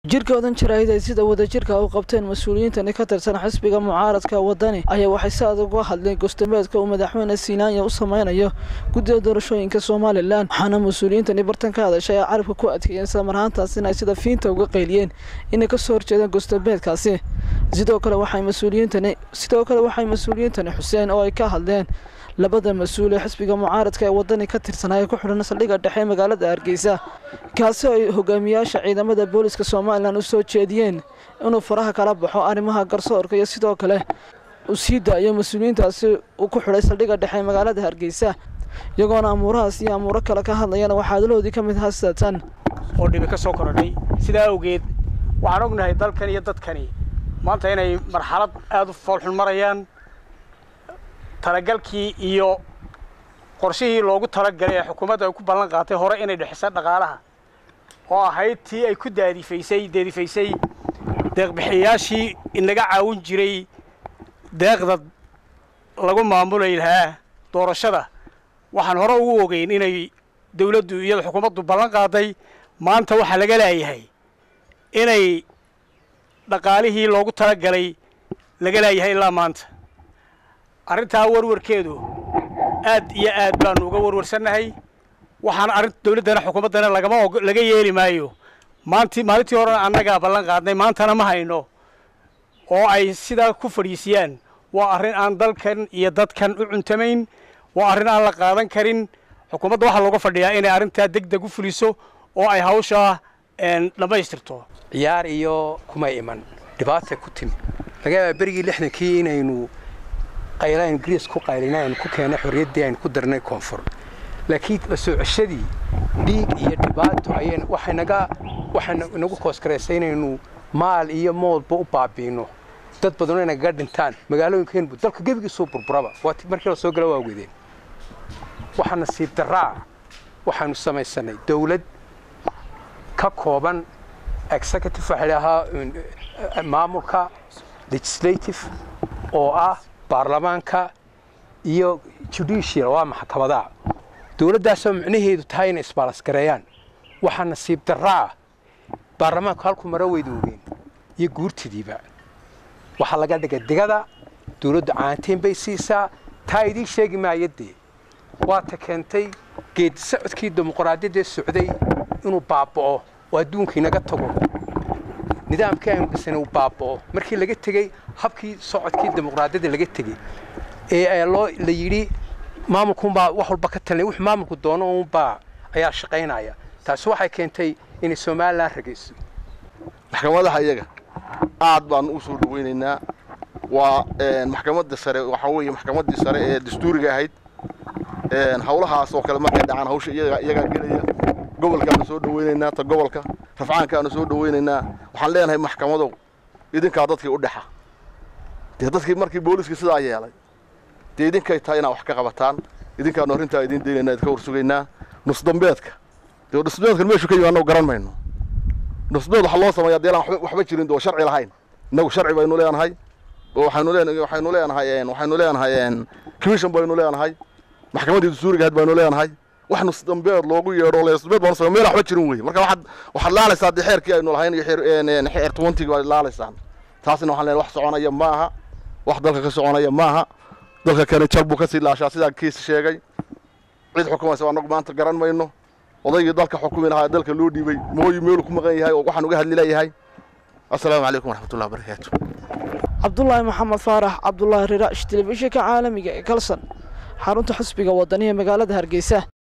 jirkoodan jaraahid ay sida wadajirka u qabteen mas-uuliyiintani ka tirsan xisbiga mucaaradka wadani ayaa waxay si adag uga hadleen gostameedka uu madaxweyne siinaanya u sameynayo guddida doorashooyinka somalilan waxaana mas-uuliyiintani bartan ka hadashay ay carabka ku adkeeyeen islamarhaantaasina ay sida fiinta uga qayliyeen inay kasoo horjeedaan gostameedkaasi sidoo kale waxay mas-uuliyiintani sidoo kale waxay mas-uuliyiintani xuseen oo ay ka hadleen labada mas-uul ee xisbiga mucaaradka ee wadani ka tirsanaa ee ku xidhan saldhigga dhexe magaalada hargeysa kaasi oo ay hogaamiyaasha ciidamada booliska somalilan u soo jeediyeen inuu faraha kala baxo arrimaha garsoorka iyo sidoo kale uu sii daayo mas-uuliyiintaasi uu ku xidhay saldhigga dhexe magaalada hargeysa iyagoona amuurahaas iyo amuuro kale ka hadlayana waxaa hadaloodii ka mid haasatan oo dhibi ka soo korodhay sidaa awgeed waxaan ognahay dalkan iyo dadkani maanta inay marxalad aada u foolxun marayaan talagalkii iyo qorshihii loogu talagalay ee xukuumadda ay ku ballan qaatay hore inay dhexisa dhaqaalaha oo ahayd tii ay ku daadifaysay deedifaysay deeqbixiyayaashii inaga caawin jiray deeqda lagu maamulay lahaa doorashada waxaan hore ugu ogeyn inay dawladdu iyada xukuumaddu ballan qaaday maanta waxaa laga laayahay inay dhaqaalihii loogu talagalay laga laayahay ilaa maanta arrintaa warwarkeedu aad iyo aad baanu uga warwarsannahay waxaana arrin dawladdana xukuumaddana lagama og laga yeeli maayo maanti maalintii horena annagaa ballan qaadnay maantana ma hayno oo ay sidaa ku fadhiisiyaan waa arrin aan dalkan iyo dadkan u cuntamayn waa arrin aan la qaadan karin xukuumadda waxaa looga fadhiyaa inay arrintaa deg deg u fuliso oo ay hawshaa dhammaystirto ciyaar iyo kuma iman dhibaata ku timi laga yaabaa berigii lixdankii inaynu qaylaan ingiriis ku qaylina aynu ku keennay xorriyaddii aynu ku darnay koonfur laakiin la soo ceshadii dhiig iyo dhibaato ayay waxay naga waxay nagu koosgaraysay inaynu maal iyo moodba u baabiino dad badanoo inagaga dhintaan magaalooyinkeenbu dalka gebigiisuu burburaba waa markii la soo gala waa wedeen waxaa nasiib daraa waxaanu samaysanay dawlad ka kooban executive waxaa dhahaa maamulka legislative oo ah baarlamaanka iyo judicial waa maxkamadaha dawladdaasoo micnaheedu tahay inay isbaalasgareeyaan waxaa nasiib daraa baarlamaanku halkuu maro weyda ogeen iyo guurtidiiba waxaa laga dhigay digada dawladdu caantiin bay siisaa taa idiin sheegi maayadee waata keentay geedi socodkii dimuqraadiyaddee socday inuu baaba'o oo adduunka inaga tago nidaamkii aynu dhisana uu baaba'o markii laga tegey habkii socodkii dimuqraadiyadda laga tegey ee loo la yidhi maamulkuunbaa wax walba ka talinay wuxuu maamulku doono uunbaa ayaa shaqaynaya taasi waxay keentay inay somalilan ragayso maxkamadaha iyaga aad baanu u soo dhawaynaynaa waa maxkamadda sare waxaa weeye maxkamaddii sare ee dastuuriga ahayd hawlahaas oo kale markay dhacaan hawsha iyagaa gelaya gobolkaanu soo dhawaynaynaa ta gobolka rafcaankaanu soo dhawaynaynaa waxaan leenahay maxkamadow idinkaa dadkii u dhexa dee dadkii markii booliskii sidaa yeelay dee idinkay tahay inaad wax ka qabataan idinkaanu arrintaa idiin daynaynaa idinka warsugaynaa nusdambeedka dee nusdambeedkan meeshu ka yimi annagu garan mayno nusdambeed waxaa loo sameeyaa dee elaan waxba jirin doo sharci lahayn innagu sharci baynu leenahay oo waxaynu leenahay waxaynu leenahay waxaynu leenahay commission baynu leenahay maxkamaddii dastuuriga ahayd baynu leenahay wax nusdambeed loogu yeedho nusdambeed baanu samey meel waxba jirin weye marka waxaad waxaad laalaysaa dee xeerkii aynu lahayn iyo xeer xeer twentyga baad laalaysaan taasina waxaan leenahay wax soconaya ma aha wax dalka ka soconaya ma aha dalka kale jar buu ka sii laashaa sidaa kiis sheegay cid xukumaysa annagu maanta garan mayno odaygii dalka xukumi lahaa dalka loo dhiibay mooyi meelu ku maqan yahay oo waxaan uga hadli leeyahay assalaamu calaykum waraxmatullahi wabarakaatu cabdulaahi maxamed faarax cabdulaahi riraash telefishinka caalamiga ee kalson xarunta xisbiga wadaniga magaalada hargeysa